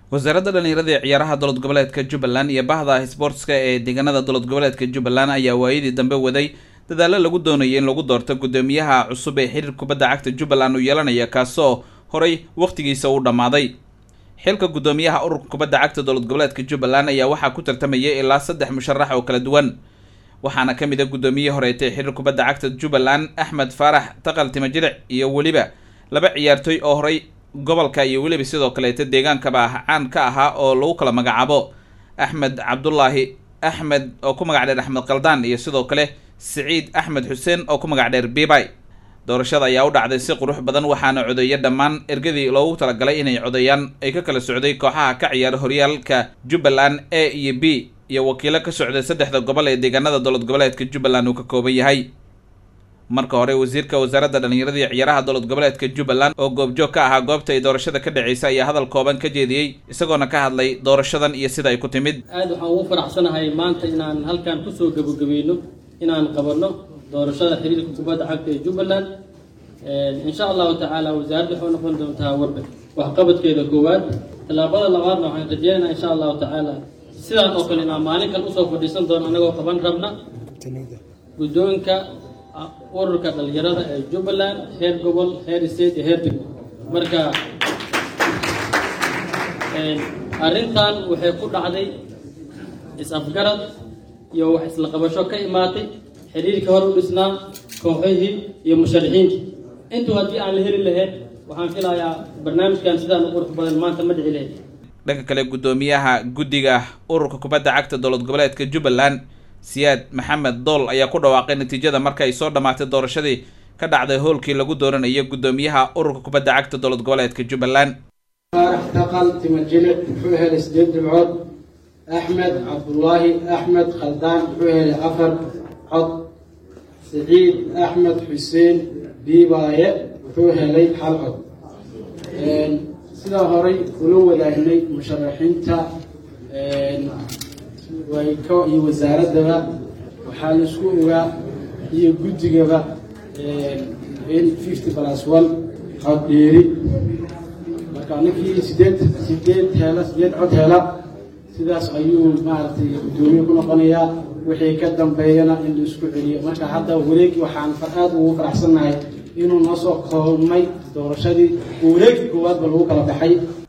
wasaaradda dhallinyarada ee ciyaaraha dowlad goboleedka jubbaland iyo bahda sboortska ee deegaanada dowlad goboleedka jubbaland ayaa waayadii dambe waday dadaallo lagu doonayay in lagu doorto guddoomiyaha cusub ee xiriir kubadda cagta jubbaland uu yeelanaya kaasoo horay wakhtigiisa u dhammaaday xilka guddoomiyaha ururka kubadda cagta dowlad goboleedka jubbaland ayaa waxaa ku tartamayay ilaa saddex musharax oo kala duwan waxaana ka mid a guddoomiyihii horeetay xiriir kubadda cagta jubbaland axmed faarax taqal timajiric iyo weliba laba ciyaartooy oo horay gobolka iyo weliba sidoo kaleeta deegaankaba ah caan ka ahaa oo lagu kala magacaabo axmed cabdulaahi axmed oo ku magac dheer axmed kaldaan iyo sidoo kale siciid axmed xuseen oo ku magac dheer bibay doorashada ayaa u dhacday si qurux badan waxaana codeeya dhammaan ergadii loogu talagalay inay codeeyaan ay ka kala socday kooxaha ka ciyaara horyaalka jubbaland a iyo b iyo wakiilo ka socday saddexda gobol ee deegaanada dowlad goboleedka jubbaland uu ka kooban yahay marka hore wasiirka wasaaradda dhallinyarada iyo ciyaaraha dowlad goboleedka jubbaland oo goobjoog ka ahaa goobta ay doorashada ka dhaceysa ayaa hadal kooban ka jeediyey isagoona ka hadlay doorashadan iyo sida ay ku timid aada waxaan ugu faraxsanahay maanta inaan halkan kusoo gebagabayno inaan qabanno doorashada xiriirka kubadda cagta ee jubbaland insha allahu tacaala wasaaradda waxay noqon doontaa warba waxqabadkeeda koowaad tallaabada labaadna waxaan rajeynaynaa insha allahu tacaala sidaan oo kale inaan maalin kale usoo fadhiisan doono anagoo qaban rabna guddoonka ururka dhalinyarada ee jubbaland heer gobol heer state iyo heer degmo marka arrintan waxay ku dhacday is-afgarad iyo wax isla qabasho ka imaatay xiriirkii hore u dhisnaa kooxihii iyo musharaxiintii intuu haddii aan la heli lahayn waxaan filayaa barnaamijkan sidaan u qurux badan maanta ma dhici lahayd dhanka kale guddoomiyaha guddiga ururka kubadda cagta dowlad goboleedka jubbaland siyaad maxamed dool ayaa ku dhawaaqay natiijada marka ay soo dhammaatay doorashadii ka dhacday howlkii lagu dooranayo guddoomiyaha ururka kubadda cagta dowlad goboleedka jubbaland faarax taqal timajilic muxuu helay sideed dhibcood axmed cabdulaahi axmed khaldaan muxuu helay afar cod siciid axmed xuseen biibaaye wuxuu helay hal cod sidaa horay ula wadaagnay musharaxiinta wayko iyo wasaaraddaba waxaa la isku ogaa iyo guddigaba in fifty plus one cod dheeri marka ninkii sideed sideed hela sideed cod hela sidaas ayuu maaragtay guddoomiye ku noqonayaa wixii ka dambeeyana in la isku celiyo marka hadda wareegi waxaan aada ugu faraxsannahay inuu noo soo koobmay doorashadii wareegii koowaadba lagu kala baxay